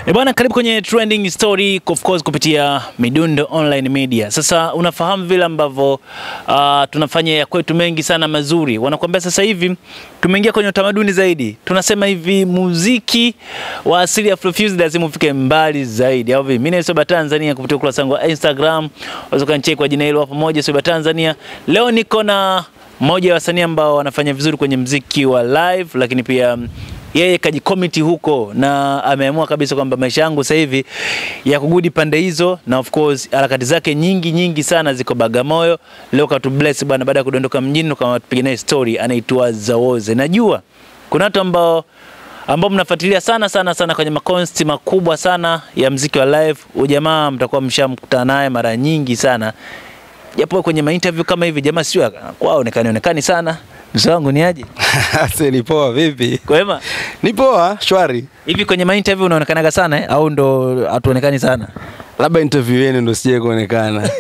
E bwana, karibu kwenye trending story of course kupitia Midundo Online Media. Sasa unafahamu vile ambavyo uh, tunafanya ya kwetu mengi sana mazuri. Wanakuambia sasa hivi tumeingia kwenye utamaduni zaidi. Tunasema hivi muziki wa asili ya Afrofusion lazima ufike mbali zaidi. Au vipi? Mimi ni Soba Tanzania kupitia ukurasa wangu wa Instagram. Unaweza kunicheki kwa jina hilo hapo moja Soba Tanzania. Leo niko na mmoja wa wasanii ambao wanafanya vizuri kwenye mziki wa live lakini pia yeye kajikomiti huko na ameamua kabisa kwamba maisha yangu sasa hivi ya kugudi pande hizo, na of course harakati zake nyingi nyingi sana ziko Bagamoyo. Leo katu bless bwana, baada ya kudondoka mjini kama tupige naye story. Anaitwa Zawoze. Najua kuna watu ambao ambao mnafuatilia sana sana sana kwenye makonsti makubwa sana ya mziki wa live. Huyu jamaa mtakuwa mshamkutana naye mara nyingi sana, japo kwenye mainterview kama hivi jamaa sio kwao onekani onekani sana. Mzee wangu ni aje? Ase ni poa vipi? Kwema? Ni poa, shwari. Hivi kwenye mainterview unaonekanaga sana eh? au ndo hatuonekani sana? Labda interview yenu ndo sije kuonekana.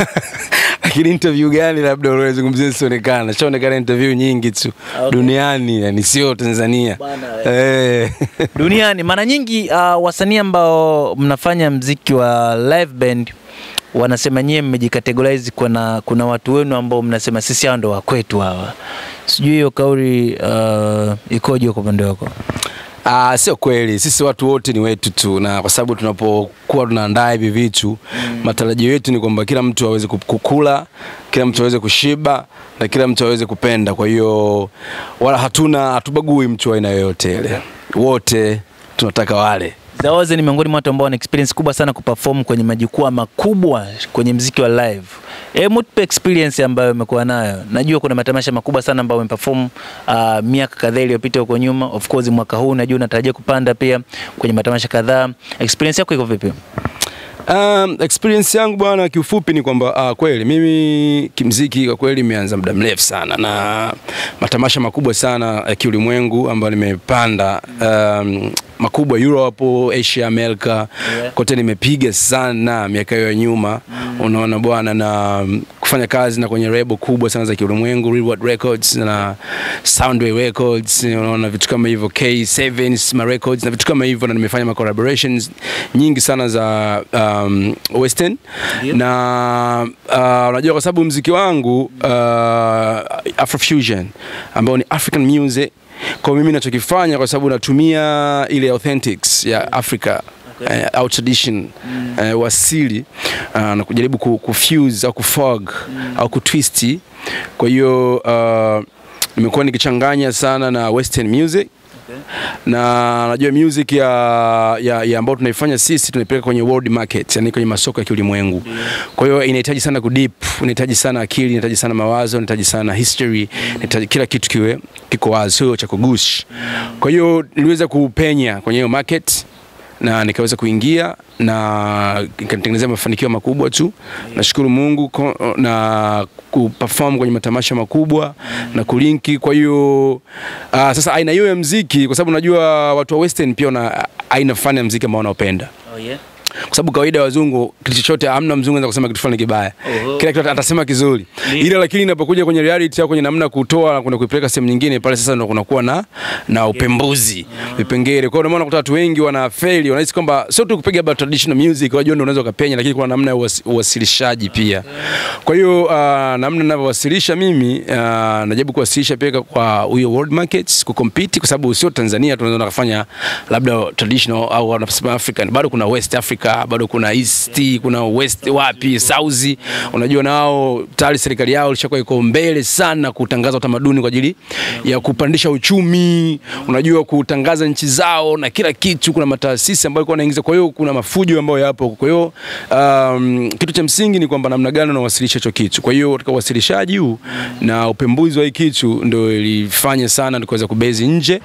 Lakini interview gani labda unazungumzia sionekana? Shaonekana interview nyingi tu Okay. duniani, yani sio Tanzania. Bwana Eh. Duniani mara nyingi uh, wasanii ambao mnafanya mziki wa live band wanasema nyie mmejikategorize, kuna, kuna watu wenu ambao mnasema sisi hao ndo wakwetu hawa. Sijui hiyo kauli uh, ikoje kwa upande wako? Ah, sio kweli. Sisi watu wote ni wetu tu, na kwa sababu tunapokuwa tunaandaa hivi vitu mm. matarajio yetu ni kwamba kila mtu aweze ku- kukula, kila mtu aweze kushiba na kila mtu aweze kupenda. Kwa hiyo wala hatuna hatubagui mtu wa aina yoyote ile, wote tunataka wale Zawoze ni miongoni mwa watu ambao wana experience kubwa sana kuperform kwenye majukwaa makubwa kwenye mziki wa live. Hebu tupe experience ambayo umekuwa nayo. Najua kuna matamasha makubwa sana ambayo umeperform uh, miaka kadhaa iliyopita huko nyuma. Of course mwaka huu najua unatarajia kupanda pia kwenye matamasha kadhaa. Experience yako iko vipi? Um, experience yangu bwana, kiufupi ni kwamba uh, kweli mimi kimziki kwa kweli imeanza muda mrefu sana na matamasha makubwa sana ya kiulimwengu ambayo nimepanda um, makubwa Europe, Asia, Amerika Yeah. kote nimepiga sana miaka hiyo ya nyuma unaona bwana, na um, kufanya kazi na kwenye lebo kubwa sana za kiulimwengu Reward Records na Soundway Records, unaona vitu kama hivyo K7 Sma Records na vitu kama hivyo, na nimefanya ma collaborations nyingi sana za um, western Ndio. na uh, unajua kwa sababu mziki wangu uh, Afrofusion ambao ni African music kwa mimi nachokifanya kwa sababu natumia ile authentics ya Africa Okay. eh, au tradition eh, wasili uh, na kujaribu ku, kufuse au kufog au kutwisti. Kwa hiyo uh, nimekuwa nikichanganya sana na western music na najua music ya, ya, ya ambayo tunaifanya sisi tunaipeleka kwenye world market, yani kwenye masoko ya kiulimwengu. Kwa hiyo inahitaji sana kudip, inahitaji sana akili, inahitaji sana mawazo, inahitaji sana history, inahitaji kila kitu kiwe kiko wazi, sio cha kugush. Kwa hiyo niliweza kupenya kwenye hiyo market na nikaweza kuingia na nikatengenezea mafanikio makubwa tu. Nashukuru Mungu ko- na kuperform kwenye matamasha makubwa na kulinki. Kwa hiyo uh, sasa aina hiyo ya mziki, kwa sababu najua watu wa western pia wana aina fulani ya mziki ambao wanaopenda Oh yeah. kwa sababu kawaida ya wazungu kitu chochote, amna mzungu anaweza kusema kitu fulani kibaya, Oho. kila kitu atasema kizuri, Ni- ila lakini inapokuja kwenye reality au kwenye namna ya kutoa na kuna kuipeleka sehemu nyingine, pale sasa ndo kunakuwa na na upembuzi vipengele. Kwa hiyo ndio maana unakuta watu wengi wana fail, wanahisi kwamba sio tu kupiga about traditional music, wajua ndio unaweza ukapenya, lakini kuna namna ya uwas- uwasilishaji pia. Kwa hiyo uh, namna ninavyowasilisha mimi uh, najaribu kuwasilisha pia kwa huyo world markets kucompete, kwa sababu sio Tanzania tunaweza kufanya labda traditional au wanasema African, bado kuna West Africa, bado kuna East, kuna West wapi South. Unajua nao tayari serikali yao ilishakuwa iko mbele sana kutangaza utamaduni kwa ajili ya kupandisha uchumi, unajua kutangaza nchi zao na kila kitu. Kuna mataasisi ambayo ilikuwa inaingiza, kwa hiyo kuna mafujo ambayo yapo. Kwa hiyo um, kitu cha msingi ni kwamba namna gani unawasilisha hicho kitu. Kwa hiyo katika uwasilishaji huu na upembuzi wa hii kitu ndio ilifanya sana tukaweza kubezi nje,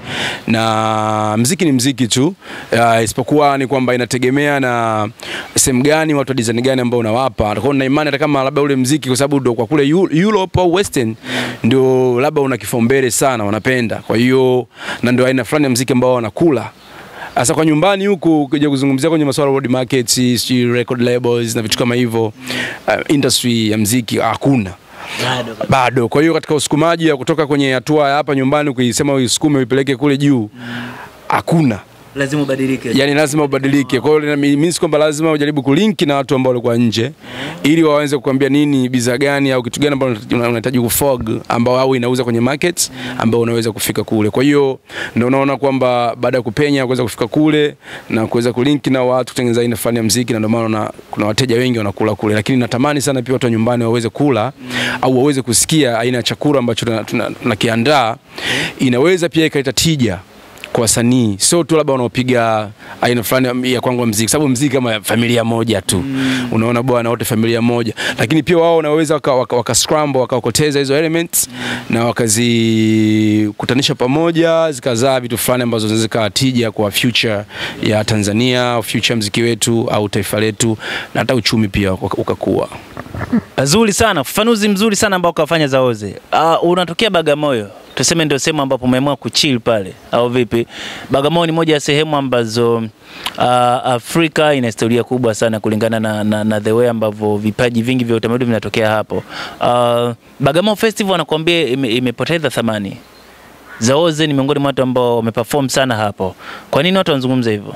na mziki ni mziki tu uh, isipokuwa ni kwamba inategemea na sehemu gani, watu wa design gani ambao unawapa. Kwa hiyo na imani hata kama labda ule mziki, kwa sababu ndio kwa kule Eu- Europe au Western ndio labda una kipaumbele sana, wanapenda. Kwa hiyo na ndio aina fulani ya mziki ambao wanakula Sasa kwa nyumbani huku ukija kuzungumzia kwenye masuala ya road markets, sijui record labels na vitu kama hivyo, uh, industry ya mziki hakuna Bado kabisa. bado. Kwa hiyo katika usukumaji ya kutoka kwenye hatua ya hapa nyumbani kuisema uisukume uipeleke kule juu hakuna. lazima ubadilike. yani lazima ubadilike. Kwa hiyo ina- means kwamba lazima ujaribu kulinki na watu ambao walikuwa nje ili waweze kukwambia nini bidhaa gani au kitu gani ambao una- unahitaji kufog ambao au inauza kwenye market ambao unaweza kufika kule. Kwa hiyo ndio unaona kwamba baada ya kupenya kuweza kufika kule na kuweza kulinki na watu kutengeneza aina fulani ya muziki, na ndio maana una- kuna wateja wengi wanakula kule, lakini natamani sana pia watu wa nyumbani waweze kula au waweze kusikia aina ya chakula ambacho tunakiandaa tuna, tuna tunakiandaa. inaweza pia ikaleta tija kwa wasanii sio tu labda wanaopiga aina fulani ya kwangu mziki, sababu mziki kama familia moja tu mm. unaona bwana, wote familia moja, lakini pia wao wanaweza waka, waka, waka scramble wakaokoteza hizo elements na wakazikutanisha pamoja zikazaa vitu fulani ambazo zinaweza zikawa tija kwa future ya Tanzania, future ya mziki wetu au taifa letu na hata uchumi pia uka- ukakua. Nzuri sana, ufafanuzi mzuri sana ambao ukafanya Zaoze. Uh, unatokea Bagamoyo, tuseme ndio sehemu ambapo umeamua kuchill pale au vipi? Bagamoyo ni moja ya sehemu ambazo uh, Afrika ina historia kubwa sana kulingana na, na, na the way ambavyo vipaji vingi vya utamaduni vinatokea hapo. Uh, Bagamoyo Festival anakuambia ime, imepoteza thamani. Zaoze ni miongoni mwa watu ambao wameperform sana hapo. Kwa nini watu wanazungumza hivyo?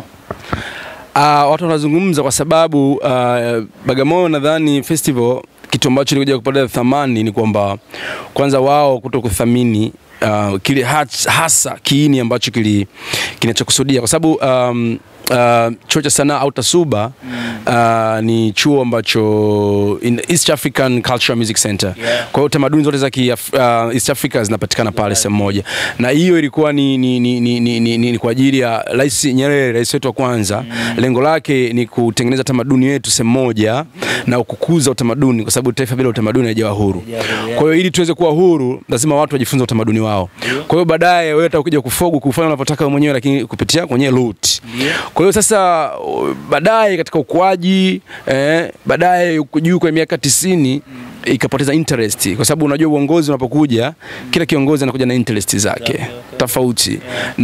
Uh, watu wanazungumza kwa sababu uh, Bagamoyo nadhani festival kitu ambacho ilikuja kupata thamani ni kwamba kwanza wao kuto kuthamini uh, kile hats- hasa kiini ambacho kili kinachokusudia kwa sababu um, uh, chuo cha sanaa au TASUBA uh, ni chuo ambacho in East African Cultural Music Center. Yeah. Kwa hiyo tamaduni zote za ki, uh, East Africa zinapatikana pale sehemu moja, na hiyo ilikuwa ni, ni, ni, ni, ni, ni, ni kwa ajili ya Rais Nyerere, rais wetu wa kwanza. Lengo lake ni kutengeneza tamaduni yetu sehemu moja na kukuza utamaduni, kwa sababu taifa bila utamaduni haijawa huru. Haijawa huru, yeah. Kwa hiyo ili tuweze kuwa huru, lazima watu wajifunze utamaduni wao. Kwa hiyo baadaye wewe utakuja kufogu kufanya unavyotaka wewe mwenyewe, lakini kupitia kwenye root. Kwa hiyo sasa uh, baadaye katika ukuaji eh, baadaye huko juu kwa miaka tisini ikapoteza interest kwa sababu unajua uongozi unapokuja kila kiongozi anakuja na interest zake tofauti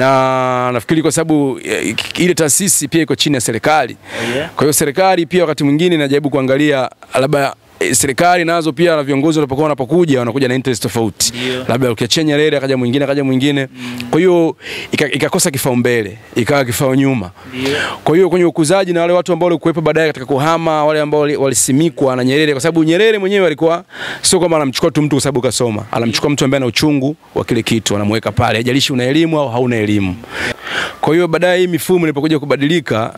na nafikiri kwa sababu eh, ile taasisi pia iko chini ya serikali Yeah. kwa hiyo serikali pia wakati mwingine inajaribu kuangalia labda eh, serikali nazo pia na viongozi wanapokuwa wanapokuja wanakuja na interest tofauti Ndio. labda ukiachia Nyerere akaja mwingine akaja mwingine kwa hiyo ika- ikakosa kipaumbele ikawa kifao nyuma Ndio. kwa hiyo kwenye ukuzaji na wale watu ambao walikuwepo baadaye katika kuhama, wale ambao wali- walisimikwa na Nyerere, kwa sababu Nyerere mwenyewe alikuwa sio kwamba anamchukua tu mtu kwa sababu kasoma, anamchukua mtu ambaye ana uchungu wa kile kitu, anamweka pale, haijalishi una elimu au hauna elimu. Kwa hiyo baadaye hii mifumo ilipokuja kubadilika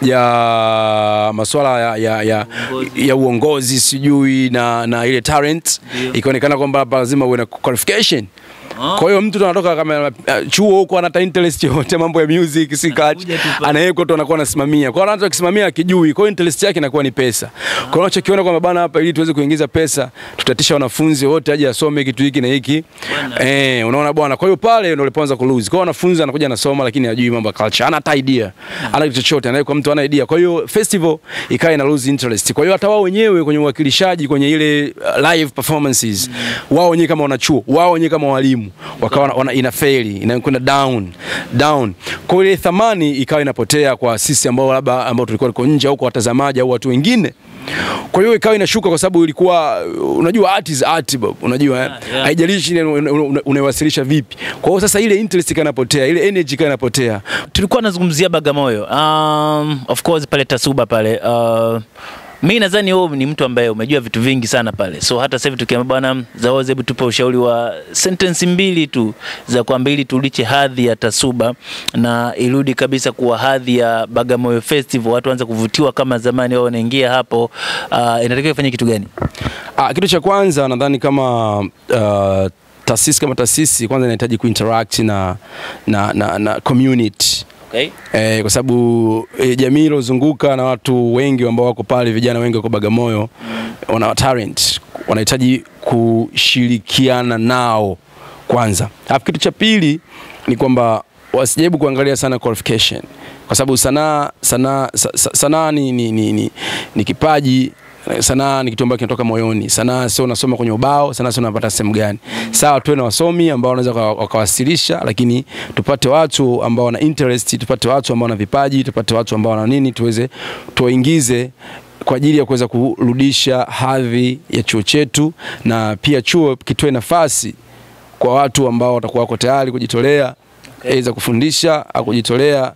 ya masuala ya, ya, ya, ya uongozi sijui na, na ile talent Ndio. ikaonekana kwamba hapa lazima uwe na qualification Ah. kwa hiyo mtu tu anatoka kama uh, chuo huko anata interest yote mambo ya music si kati Anakuja tu pale. anawekwa tu anakuwa anasimamia. Kwa hiyo anachokisimamia akijui, kwa hiyo interest yake inakuwa ni pesa. Kwa hiyo unachokiona kwamba bana, hapa ili tuweze kuingiza pesa, tutatisha wanafunzi wote aje asome kitu hiki na hiki. Bwana. Eh, unaona bwana. Kwa hiyo pale ndio ulipoanza ku lose. Kwa hiyo wanafunzi anakuja anasoma lakini hajui mambo ya culture. Hana hata idea. Hana kitu chochote, anawekwa mtu ana idea. Kwa hiyo festival ikawa ina lose interest. Kwa hiyo hata wao wenyewe kwenye uwakilishaji kwenye ile uh, live performances, wao wenyewe kama wanachuo, wao wenyewe kama walimu, wakawa wana- wana ina fail, inakwenda down, down. Kwa hiyo ile thamani ikawa inapotea kwa sisi ambao labda ambao tulikuwa tuko nje au kwa watazamaji au watu wengine. Kwa hiyo ikawa inashuka kwa sababu ilikuwa unajua art is art Bob, unajua eh? Yeah, yeah. haijalishi una- una- una- unaiwasilisha vipi. Kwa hiyo sasa ile interest ikawa inapotea, ile energy ikawa inapotea. tulikuwa nazungumzia Bagamoyo. Um, of course pale Tasuba pale uh, mi nadhani wewe ni mtu ambaye umejua vitu vingi sana pale, so hata sasa hivi tukiambia bwana Zaoze, hebu tupe ushauri wa sentence mbili tu za kuambia ili tuliche hadhi ya Tasuba na irudi kabisa kuwa hadhi ya Bagamoyo Festival, watu waanze kuvutiwa kama zamani, wao wanaingia hapo. Uh, inatakiwa ifanye kitu gani? Ah, kitu cha kwanza nadhani kama uh, taasisi kama taasisi kwanza inahitaji kuinteract na, na, na, na community Okay. Eh, kwa sababu eh, jamii ilozunguka na watu wengi ambao wako pale, vijana wengi wako Bagamoyo wana talent, wanahitaji kushirikiana nao kwanza. Alafu kitu cha pili ni kwamba wasijaribu kuangalia sana qualification, kwa sababu sanaa sanaa sa- sa- sanaa ni, ni, ni, ni, ni kipaji sanaa ni kitu ambacho kinatoka moyoni. Sanaa sio unasoma kwenye ubao, sanaa sio unapata sehemu gani. Sawa, tuwe na wasomi ambao wanaweza waka- wakawasilisha, lakini tupate watu ambao wana interest, tupate watu ambao wana vipaji, tupate watu ambao wana nini, tuweze tuwaingize kwa ajili ya kuweza kurudisha hadhi ya chuo chetu, na pia chuo kitoe nafasi kwa watu ambao watakuwa wako tayari kujitolea aidha kufundisha au kujitolea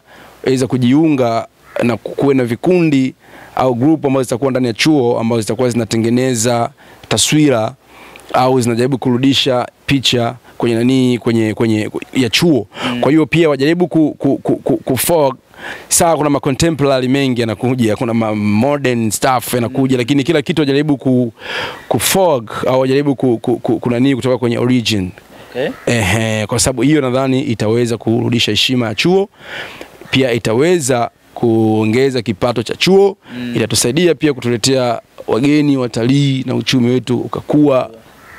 weza kujiunga na kuwe na vikundi au group ambazo zitakuwa ndani ya chuo ambazo zitakuwa zinatengeneza taswira au zinajaribu kurudisha picha kwenye nani kwenye kwenye ya chuo. Kwa hiyo pia wajaribu ku, ku, ku, ku, ku forward sawa, kuna ma contemporary mengi yanakuja, kuna ma modern stuff yanakuja, lakini kila kitu wajaribu ku, ku forward au wajaribu ku, ku, ku, ku nani kutoka kwenye origin. Okay. Ehe, kwa sababu hiyo nadhani itaweza kurudisha heshima ya chuo, pia itaweza kuongeza kipato cha chuo mm. Itatusaidia pia kutuletea wageni, watalii na uchumi wetu ukakua.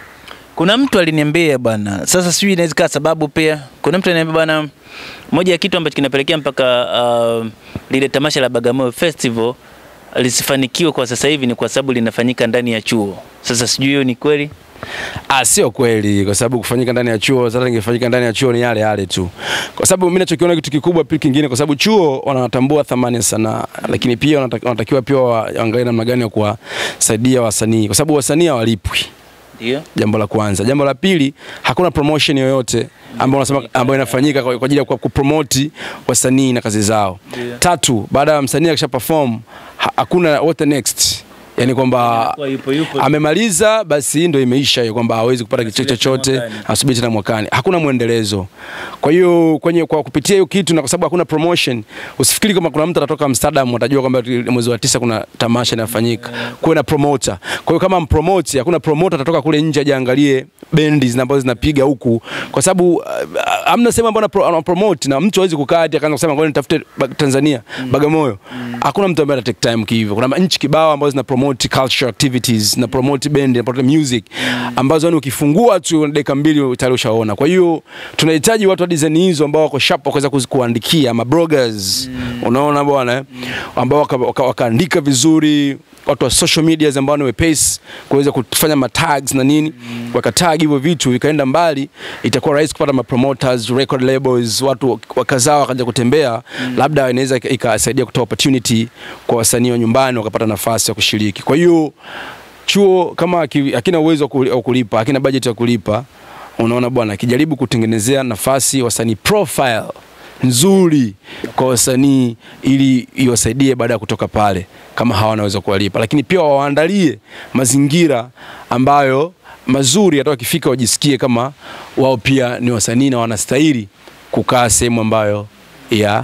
Kuna mtu aliniambia bwana, sasa sijui inaweza kaa sababu pia. Kuna mtu aliniambia bwana, moja ya kitu ambacho kinapelekea mpaka uh, lile tamasha la Bagamoyo Festival lisifanikiwe kwa sasa hivi ni kwa sababu linafanyika ndani ya chuo. Sasa sijui hiyo ni kweli? Ah, sio kweli, kwa sababu kufanyika ndani ya chuo, sasa ingefanyika ndani ya chuo ni yale yale tu, kwa sababu mimi nachokiona kitu kikubwa pia kingine, kwa sababu chuo wanatambua thamani ya sanaa, lakini pia wanata- wanatakiwa pia waangalie namna gani ya kuwasaidia wasanii, kwa sababu wasanii hawalipwi Ndio. jambo la kwanza. Jambo la pili, hakuna promotion yoyote ambayo unasema ambayo inafanyika kwa kwa ajili ya ku- kupromoti wasanii na kazi zao. Ndio. Tatu, baada ya msanii akisha perform ha- hakuna what the next, yani kwamba Inakuwa yupo yupo. amemaliza basi ndo imeisha hiyo, kwamba hawezi kupata kitu Asubiri tena chochote, mwakani. asubiri tena mwakani. Hakuna mwendelezo. Kwa hiyo kwenye kwa kupitia hiyo kitu na kwa sababu hakuna promotion, usifikiri kama kuna mtu atatoka Amsterdam atajua kwamba mwezi wa tisa kuna tamasha linafanyika. Kuwe na promoter. Kwa hiyo kama mpromote, hakuna promoter atatoka kule nje aje angalie bendi zina- ambazo zinapiga huku, kwa sababu uh, hamna sehemu ambayo ana- ana promote na mtu hawezi kukaa hadi akaanza kusema ngoja nitafute ba- Tanzania Bagamoyo. Hakuna mtu ambaye ata take time kihivyo. Kuna nchi kibao ambazo zina promote culture activities na promote band na promote music ambazo yani ukifungua tu dakika mbili tayari ushaona. Kwa hiyo tunahitaji watu wa design hizo ambao wako sharp wakaweza kuzi- kuandikia ma bloggers unaona bwana eh? ambao waka- waka- wakaandika vizuri watu wa social medias ambao ni wepesi kuweza kufanya matags na nini wakatag hivyo vitu vikaenda mbali, itakuwa rahisi kupata ma promoters, record labels, watu wakazaa wakaja kutembea, labda inaweza ika- ikasaidia kutoa opportunity kwa wasanii wa nyumbani wakapata nafasi ya kushiriki. Kwa hiyo chuo kama haki- hakina uwezo wa kuli- wa kulipa, hakina budget ya kulipa, unaona bwana, akijaribu kutengenezea nafasi wasanii profile nzuri kwa wasanii ili iwasaidie baada ya kutoka pale kama hawanaweza kuwalipa, lakini pia wawaandalie mazingira ambayo mazuri, hata wakifika wajisikie kama wao pia ni wasanii na wanastahili kukaa sehemu ambayo ya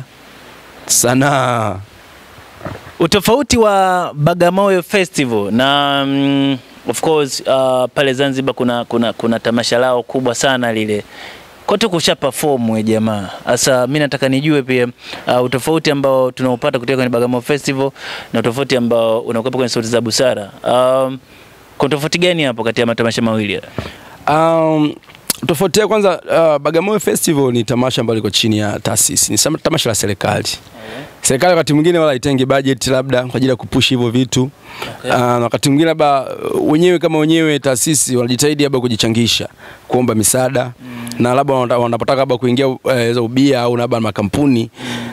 sanaa. Utofauti wa Bagamoyo Festival na mm, of course uh, pale Zanzibar kuna, kuna, kuna tamasha lao kubwa sana lile kote kusha perform we jamaa. Sasa mimi nataka nijue pia uh, utofauti ambao tunaupata kutoka kwenye Bagamoyo Festival na utofauti ambao unakuwepo kwenye Sauti za Busara. Um, kuna tofauti gani hapo kati ya matamasha mawili? haya? Um, tofauti ya kwanza uh, Bagamoyo Festival ni tamasha ambalo liko chini ya taasisi, ni sama- tamasha la serikali. Serikali wakati mwingine wala haitengi budget labda kwa ajili ya kupush hivyo vitu Okay. uh, na wakati mwingine labda uh, wenyewe kama wenyewe taasisi wanajitahidi labda kujichangisha kuomba misaada na labda wanata- wanapotaka labda kuingia uh, za ubia au labda makampuni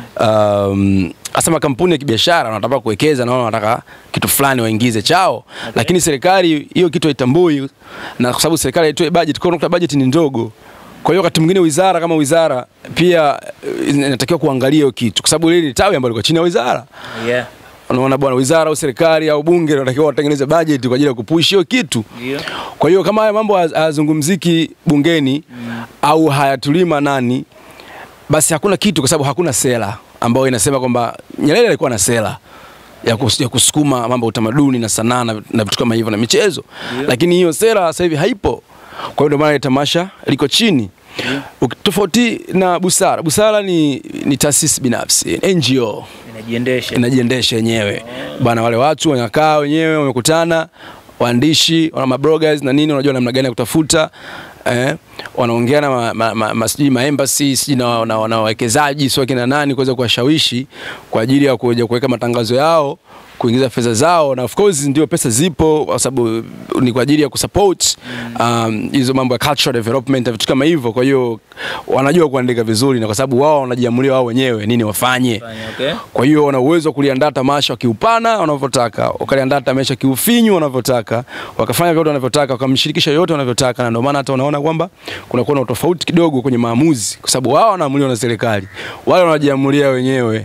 um, hasa makampuni ya kibiashara wanataka kuwekeza na wao wanataka kitu fulani waingize chao lakini serikali hiyo kitu haitambui na kwa sababu serikali haitoi budget kwa hiyo unakuta budget ni ndogo kwa hiyo wakati mwingine wizara kama wizara pia eh, inatakiwa kuangalia hiyo kitu kwa sababu lile ni tawi ambalo liko chini ya wizara Yeah. unaona bwana wizara au serikali au bunge wanatakiwa watengeneze budget kwa ajili ya kupush hiyo kitu Ndio. kwa hiyo kama haya mambo haya- hayazungumziki bungeni au hayatulii maanani, basi hakuna kitu, kwa sababu hakuna sera ambayo inasema kwamba Nyerere alikuwa na sera ya, kus, ya kusukuma mambo ya utamaduni na sanaa na na vitu kama hivyo na michezo, lakini hiyo sera sasa hivi haipo. Kwa hiyo ndio maana ile tamasha liko chini. Uki- Tofauti na Busara, Busara ni, ni taasisi binafsi NGO Inajiendesha. inajiendesha yenyewe bana. Wale watu wanakaa wenyewe, wamekutana, waandishi, wana mabloggers na nini, wanajua namna gani ya kutafuta eh, wanaongea na ma, ma, ma, ma, sijui ma embassy sijui na, na, na wawekezaji sio kina nani kuweza kuwashawishi kwa ajili ya kuja kuweka matangazo yao kuingiza fedha zao, na of course ndio pesa zipo, kwa sababu ni kwa ajili ya kusupport um, hizo mambo ya cultural development na vitu kama hivyo. Kwa hiyo wanajua kuandika vizuri, na kwa sababu wao wanajiamulia wao wenyewe nini wafanye. Okay. Kwa hiyo wana uwezo wa kuliandaa tamasha kiupana wanavyotaka, wakaliandaa tamasha kiufinyu wanavyotaka, wakafanya vyote wanavyotaka, wakamshirikisha yote wanavyotaka, na ndio maana hata unaona kwamba kuna kuwa na utofauti kidogo kwenye maamuzi, kwa sababu wao wanaamuliwa na serikali, wale wanajiamulia wenyewe.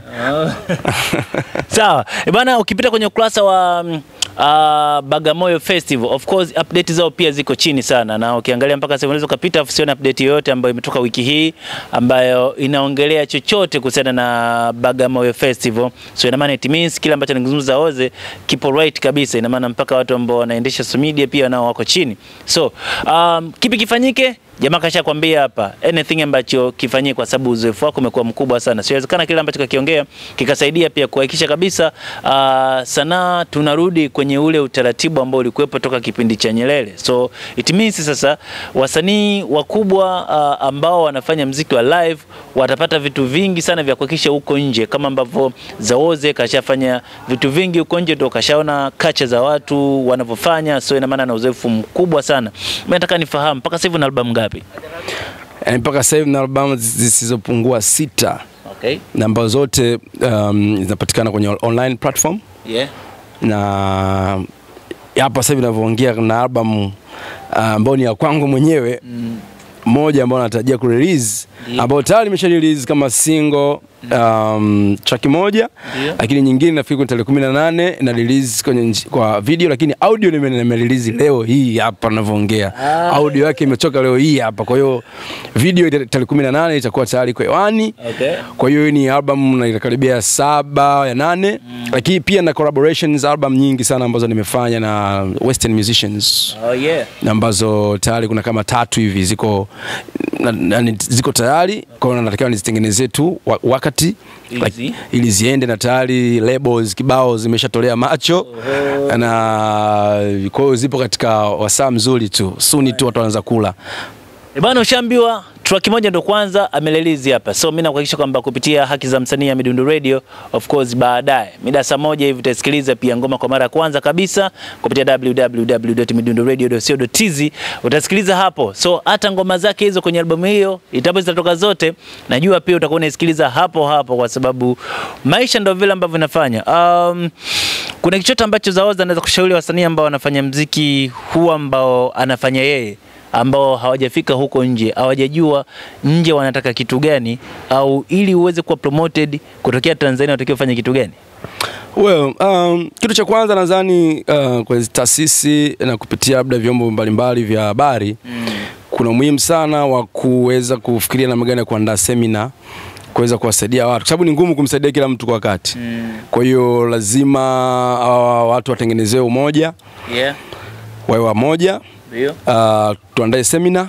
Sawa. E bana, ukipita kwenye ukurasa wa mm, uh, Bagamoyo Festival, of course update zao pia ziko chini sana, na ukiangalia mpaka sasa unaweza ukapita afu usione update yoyote ambayo imetoka wiki hii ambayo inaongelea chochote kuhusiana na Bagamoyo Festival. So ina maana it means kile ambacho ningezungumza Oze kipo right kabisa. Ina maana mpaka watu ambao wanaendesha social media pia nao wako chini. So um, kipi kifanyike? Jamaa kasha kwambia hapa anything ambacho kifanyike, kwa sababu uzoefu wako umekuwa mkubwa sana. Siwezekana kile ambacho kakiongea kikasaidia pia kuhakikisha kabisa uh, sanaa tunarudi kwenye ule utaratibu ambao ulikuwepo toka kipindi cha Nyerere. So it means sasa wasanii wakubwa uh, ambao wanafanya mziki wa live watapata vitu vingi sana vya kuhakikisha huko nje, kama ambavyo Zaoze kashafanya vitu vingi huko nje, ndio kashaona kacha za watu wanavyofanya. So ina maana na uzoefu mkubwa sana. Mimi nataka nifahamu mpaka sasa hivi una albamu ngapi? Yani mpaka sasa hivi na albamu zisizopungua sita Okay. na ambazo zote um, zinapatikana kwenye online platform Yeah. na hapa sasa hivi ninavyoongea na album uh, ambayo ni ya kwangu mwenyewe moja ambayo natarajia kurelease Ndio. ambayo tayari nimesha release kama single um, track moja Ndio. lakini nyingine nafikiri kwenye tarehe kumi na nane na release kwenye nji- kwa video, lakini audio nime nime release leo hii hapa ninavyoongea. Ah. Audio yake imetoka leo hii hapa, kwa hiyo video ita- tarehe kumi na nane itakuwa tayari kwa hewani. Okay. Kwa hiyo hii ni album na inakaribia saba ya nane lakini pia na collaborations album nyingi sana ambazo nimefanya na western musicians Oh yeah. na ambazo tayari kuna kama tatu hivi ziko na, na, ziko tayari kwa hiyo natakiwa nizitengenezee tu wa- wakati Ili like, zi- ili ziende na tayari labels kibao zimeshatolea macho na kwa hiyo zipo katika wasaa mzuri tu suni tu watu wanaanza kula E bana, ushaambiwa track moja ndo kwanza amerelease hapa, so mimi nakuhakikisha kwamba kupitia haki za msanii ya Midundo Radio, of course, baadaye mida saa moja hivi utasikiliza pia ngoma kwa mara ya kwanza kabisa kupitia www.midundoradio.co.tz utasikiliza hapo. So hata ngoma zake hizo kwenye albamu hiyo itapo zitatoka zote, najua pia utakuwa unaisikiliza hapo hapo, kwa sababu maisha ndo vile ambavyo inafanya. Um, kuna kichoto ambacho Zaoza anaweza kushauri wasanii ambao wanafanya mziki huu ambao anafanya yeye ambao hawajafika huko nje, hawajajua nje wanataka kitu gani, au ili uweze kuwa promoted kutokea Tanzania unatakiwa ufanye kitu gani? Well, um, kitu cha kwanza nadhani uh, kwa hizi taasisi na kupitia labda vyombo mbalimbali vya habari kuna umuhimu sana wa kuweza kufikiria namna gani ya kuandaa semina kuweza kuwasaidia watu, kwa sababu ni ngumu kumsaidia kila mtu kwa wakati. Kwa hiyo lazima uh, watu watengenezewe umoja, Yeah, wawe wamoja ndio. uh, tuandae semina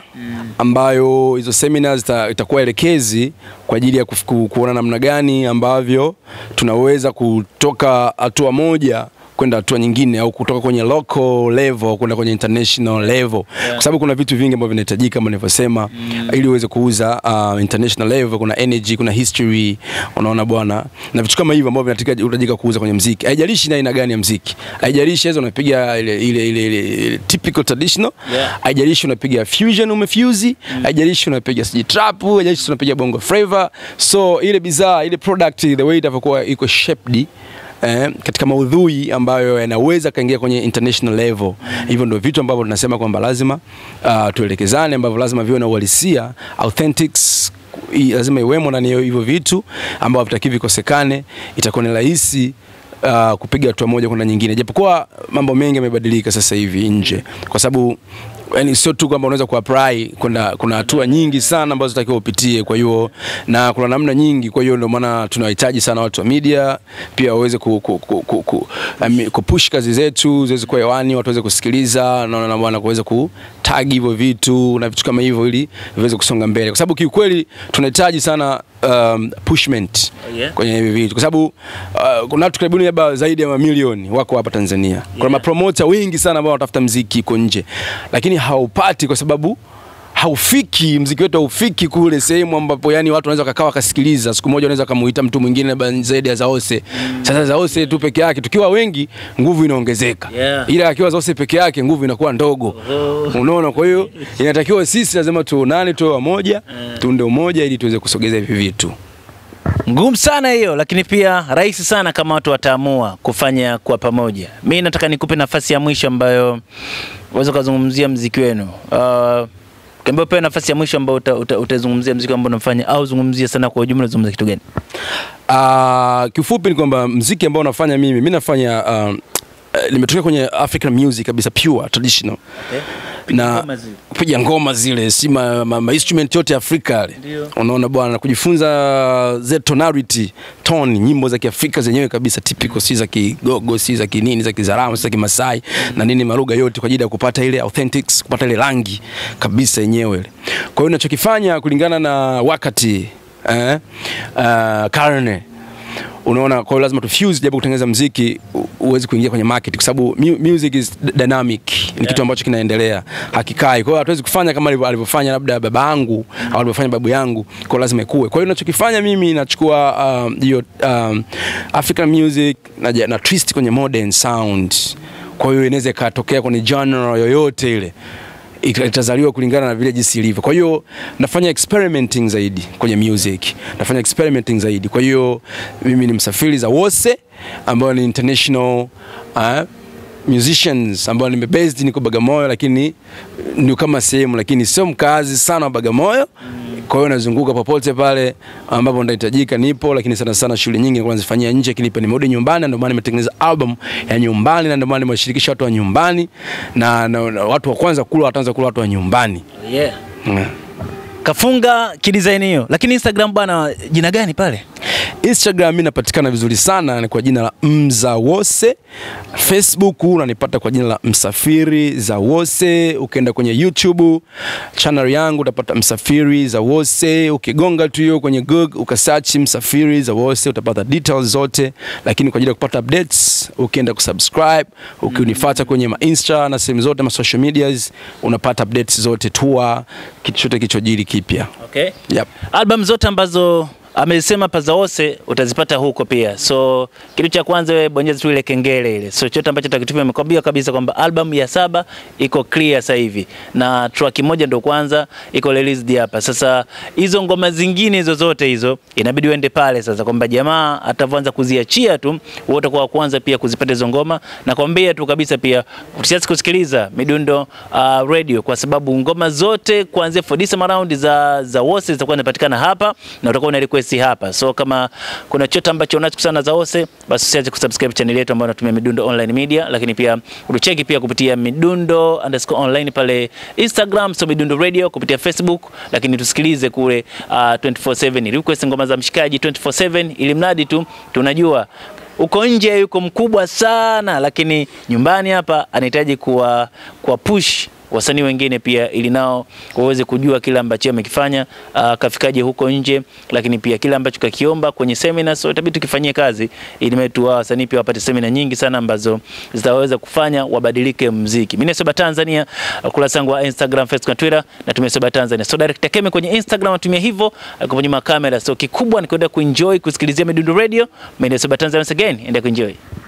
ambayo hizo semina zita, itakuwa elekezi kwa ajili ya kufiku, kuona namna gani ambavyo tunaweza kutoka hatua moja kwenda hatua nyingine au kutoka kwenye local level kwenda kwenye international level Yeah. kwa sababu kuna vitu vingi ambavyo vinahitajika kama nilivyosema ili uweze kuuza uh, international level kuna energy kuna history unaona bwana na vitu kama hivyo ambavyo vinahitajika unahitajika kuuza kwenye mziki haijalishi ni aina gani ya mziki haijalishi hizo unapiga ile ile ile, ile, ile typical traditional Yeah. haijalishi unapiga fusion umefuse haijalishi unapiga siji trap haijalishi unapiga bongo flavor so ile bidhaa ile product the way itavyokuwa iko shaped Eh, katika maudhui ambayo yanaweza kaingia kwenye international level hivyo ndio vitu ambavyo tunasema kwamba lazima uh, tuelekezane ambavyo lazima viwe na uhalisia authentics i- lazima iwemo ndani ya hivyo vitu ambavyo vitaki vikosekane itakuwa ni rahisi uh, kupiga hatua moja kwenda nyingine, japokuwa mambo mengi yamebadilika sasa hivi nje, kwa sababu yani sio tu kwamba unaweza kuapply, kuna kuna hatua nyingi sana ambazo zitakiwa upitie. Kwa hiyo na kuna namna nyingi, kwa hiyo ndio maana tunawahitaji sana watu wa media pia waweze ku, ku, ku, ku, ku, um, kupush kazi zetu ziweze kuwa hewani, watu waweze kusikiliza na na bwana kuweza kutag hivyo vitu na vitu kama hivyo, ili viweze kusonga mbele, kwa sababu kiukweli tunahitaji sana um, pushment Yeah. kwenye hivi vitu kwa sababu uh, kuna watu karibuni labda zaidi ya mamilioni wako hapa Tanzania. Kuna Yeah. mapromota wengi sana ambao wanatafuta mziki huko nje, lakini hawaupati kwa sababu haufiki mziki wetu haufiki kule sehemu ambapo yani watu wanaweza wakakaa wakasikiliza. Siku moja wanaweza kumuita mtu mwingine labda zaidi ya Zaose. Sasa Zaose tu peke yake, tukiwa wengi nguvu inaongezeka, Yeah. ila akiwa Zaose peke yake nguvu inakuwa ndogo. Unaona, kwa hiyo inatakiwa sisi lazima tuonane, tuwe wamoja, tuunde umoja ili tuweze kusogeza hivi vitu. Ngumu sana hiyo, lakini pia rahisi sana kama watu wataamua kufanya kwa pamoja. Mi nataka nikupe nafasi ya mwisho ambayo uweze ukazungumzia mziki wenu. Uh, Ukiambiwa pewe nafasi ya mwisho ambayo uta, uta, utazungumzia mziki ambao unafanya au zungumzia sana kwa ujumla, unazungumzia kitu gani? Uh, kifupi ni kwamba mziki ambao nafanya mimi mi nafanya uh, eh, nimetokea kwenye African music kabisa pure traditional na ngoma zile. kupiga ngoma zile si ma, ma, ma instrument yote ya Afrika yale. Ndio. Unaona bwana, kujifunza z tonality tone, nyimbo za Kiafrika zenyewe kabisa typical, si za Kigogo, si za kinini, za Kizaramo, si za Kimasai na nini, malugha yote kwa ajili ya kupata ile authentics, kupata ile rangi kabisa yenyewe ile. Kwa hiyo ninachokifanya kulingana na wakati eh, uh, karne unaona kwa hiyo lazima tufuse japo kutengeneza mziki u- uwezi kuingia kwenye market kwa sababu mu- music is d- dynamic ni kitu ambacho kinaendelea hakikai kwa hiyo hatuwezi kufanya kama alivyo- alivyofanya labda baba yangu au alivyofanya babu yangu kwa hiyo lazima ikue kwa hiyo ninachokifanya mimi nachukua um, hiyo um, African music na, na twist kwenye modern sound kwa hiyo inaweza ikatokea kwenye genre yoyote ile ita- itazaliwa kulingana na vile jinsi ilivyo. Kwa hiyo nafanya experimenting zaidi kwenye music, nafanya experimenting zaidi. Kwa hiyo mimi ni msafiri za Wose ambao ni international uh, musicians ambao nimebased niko Bagamoyo, lakini ni kama sehemu, lakini sio mkazi sana wa Bagamoyo. Kwa hiyo nazunguka popote pale ambapo ndahitajika nipo, lakini sana sana shughuli nyingi nilikuwa nazifanyia nje, lakini pia nimerudi nyumbani, na ndio maana nimetengeneza album ya nyumbani, na ndio maana nimewashirikisha watu wa nyumbani na, na, na watu wa kwanza kula wataanza kula watu wa nyumbani Yeah. mm. Kafunga kidesign hiyo, lakini Instagram bwana, jina gani pale? Instagram mi napatikana vizuri sana ni kwa jina la Mza Wose. Facebook unanipata kwa jina la Msafiri za Wose. Ukienda kwenye YouTube channel yangu utapata Msafiri za Wose. Ukigonga tu hiyo kwenye Google ukasearch Msafiri za Wose utapata details zote, lakini kwa ajili ya kupata updates ukienda kusubscribe, ukinifuata kwenye ma Insta na sehemu zote ma social medias unapata updates zote, tour, kitu chote kichojiri kipya. Okay. Yep. Album zote ambazo amesema Pazaose utazipata huko pia. So kitu cha kwanza wewe bonyeza tu ile kengele ile. So chochote ambacho takitumia amekwambia kabisa kwamba album ya saba iko clear sasa hivi na track moja ndo kwanza iko released hapa. Sasa hizo ngoma zingine hizo zote hizo inabidi uende pale sasa kwamba jamaa atavyoanza kuziachia tu wewe utakuwa wa kwanza pia kuzipata hizo ngoma na kwambia tu kabisa pia usiache kusikiliza Midundo uh, radio kwa sababu ngoma zote kuanzia for this round za za Wose zitakuwa zinapatikana hapa na utakuwa una request hapa. So kama kuna chochote ambacho unacho kusana za Wose, basi usiache kusubscribe channel yetu ambayo inatumia Midundo Online Media, lakini pia utucheki pia kupitia Midundo underscore online pale Instagram, so Midundo Radio kupitia Facebook, lakini tusikilize kule uh, 24/7 request ngoma za mshikaji 24/7 ili mradi tu tunajua uko nje yuko mkubwa sana, lakini nyumbani hapa anahitaji kuwa, kuwa push wasanii wengine pia ili nao waweze kujua kile ambacho amekifanya uh, kafikaje huko nje, lakini pia kile ambacho kakiomba kwenye seminar. So itabidi tukifanyie kazi ili metu wa wasanii pia wapate seminar nyingi sana ambazo zitaweza kufanya wabadilike mziki. Mimi ni Soba Tanzania, ukurasa wangu wa Instagram, Facebook na Twitter natumia Soba Tanzania. So direct Keme kwenye Instagram natumia hivyo uh, kwenye makamera. So kikubwa ni kwenda kuenjoy kusikilizia Midundo Radio. Mimi ni Soba Tanzania once again, enda kuenjoy.